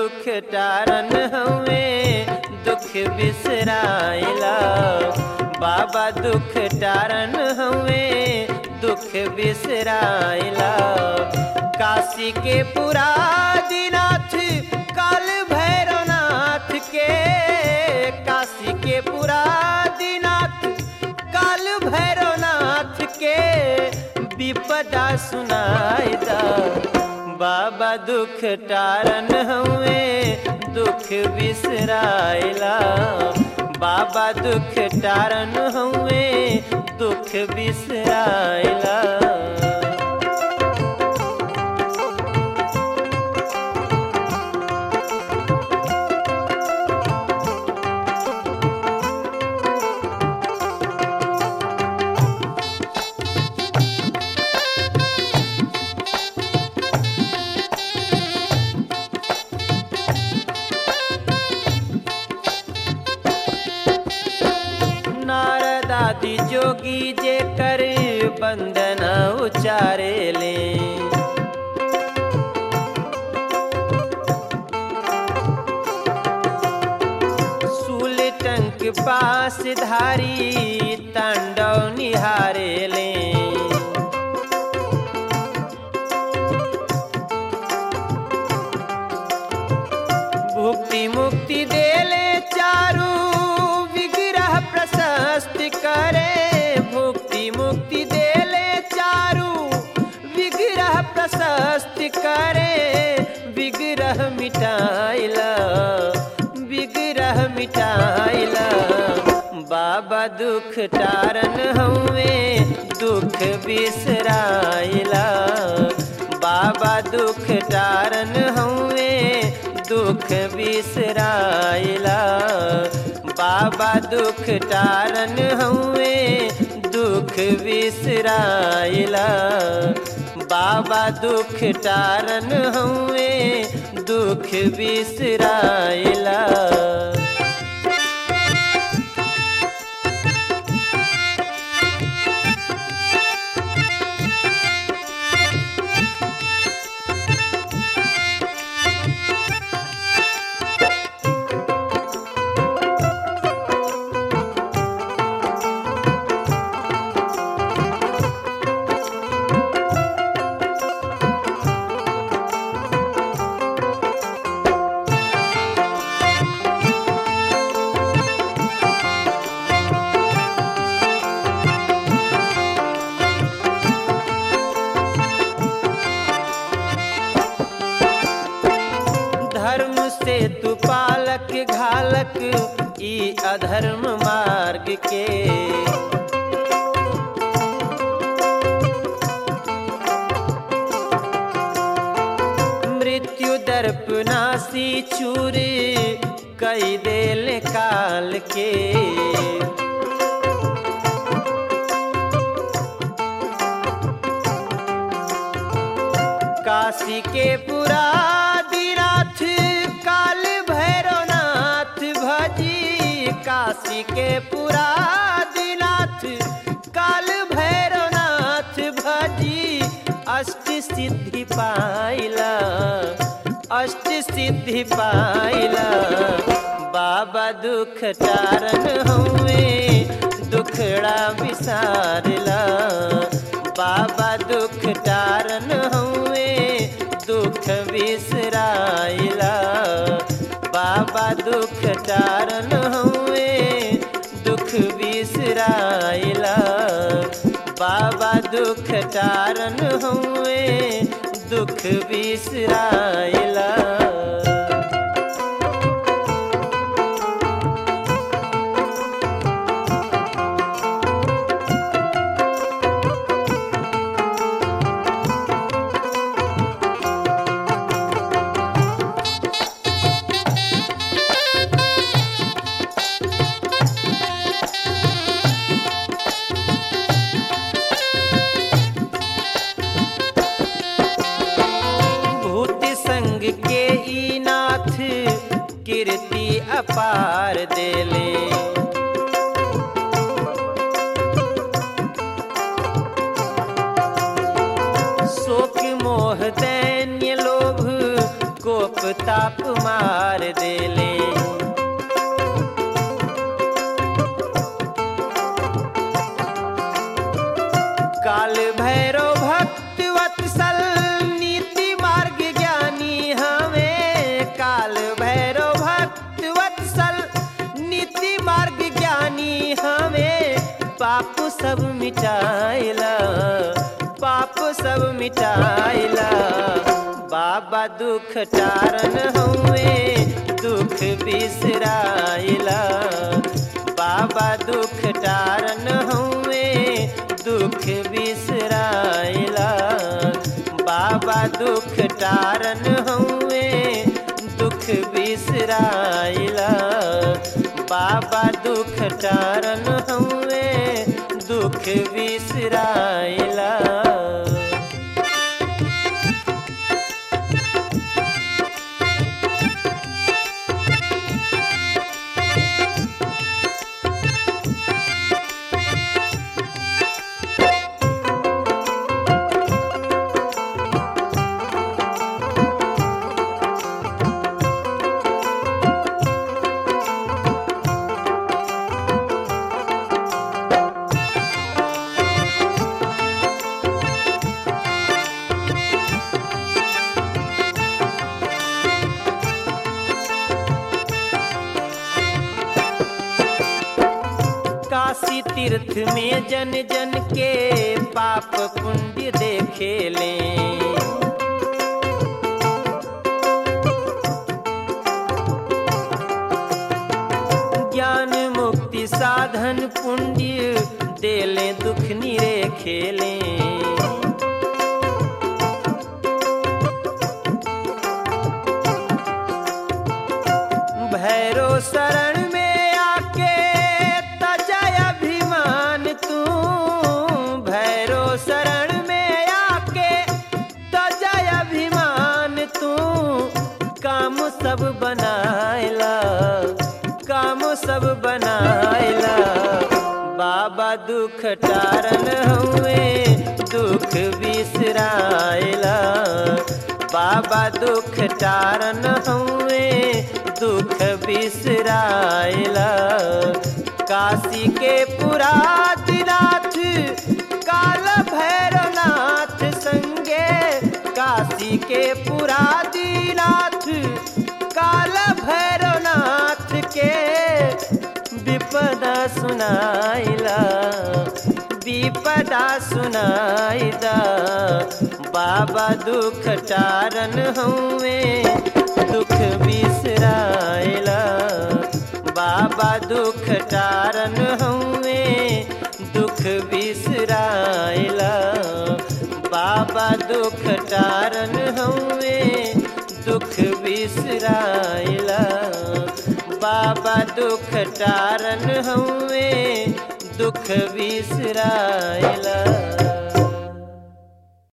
दुख टारन हवे दुख बिसराइला बाबा दुख टारन हवे दुख बिसराइला काशी के पुरादिनाथ काल भैरवनाथ के काशी के पुरादिनाथ काल भैरवनाथ के विपदा सुनाई दा बाबा दुख टारन हुए दुख बिसराइला बाबा दुख टारन हुए दुख बिसराइला नारद आदि जोगी जे कर बंदन उचारे ले सूल टंक पास धारी तांडव निहारे ले भुक्ति मुक्ति देले चारू विग्रह प्रशस्त करे भुक्ति मुक्ति देले चारू विग्रह प्रशस्त करे विग्रह मिटाइला विग्रह मिटाइला बाबा दुख टारन हुए दुख बिसराइला बाबा दुख टारन हुए दुख बिसराइला बाबा दुख टारन हुए दुख बिसराइला बाबा दुख टारन हुए दुख बिसराइला धर्म से तू पालक घालक ई अधर्म मार्ग के मृत्यु दर्प नासी चूर कई देल काल के काशी के पुरादिनाथ काल भैरवनाथ भजी काशी के पुरादिनाथ काल भैरवनाथ भजी अष्ट सिद्धि पाइला अष्ट सिद्धि पाइला बाबा दुख टारन हुए दुखड़ा विसारला बाबा दुख टारन हुए दुख बिसराइला बाबा दुख टारन हुए दुख बिसराइला बाबा दुख टारन हुए दुख बिसराइला भूत संग के ई नाथ कीर्ति अपार देले शोक मोह दैन्य लोभ कोप ताप मार पाप सब मिटाइला पाप सब मिटाइला बाबा दुख टारन हुए दुख बिसराइला बाबा दुख टारन हुए दुख बिसराइला बाबा दुख टारन हुए दुख बिसराइला बाबा दुख टारन हुए दुख बिसराइला काशी तीर्थ में जन जन के पाप पुण्य देखे ले ज्ञान मुक्ति साधन पुण्य देले दुख निरे खेले भैरो शरण में आके तजय अभिमान तू भैरो शरण में आके तजय अभिमान तू काम सब बनायला काम सब बनायला बाबा दुख टारन हुए दुख बिसरायला बाबा दुख टारन हुए दुख बिसरायला काशी के पुरादिनाथ काल भैरवनाथ संगे काशी के पुरादिनाथ काल भैरवनाथ के विपदा सुनाइला विपदा सुनाइदा बाबा दुख टारन हुए दुख बिसराइला बाबा दुख टारन हुए दुख बिसराइला बाबा दुख टारन हुए दुख बिसराइला बाबा दुख टारन हुए दुख बिसराइला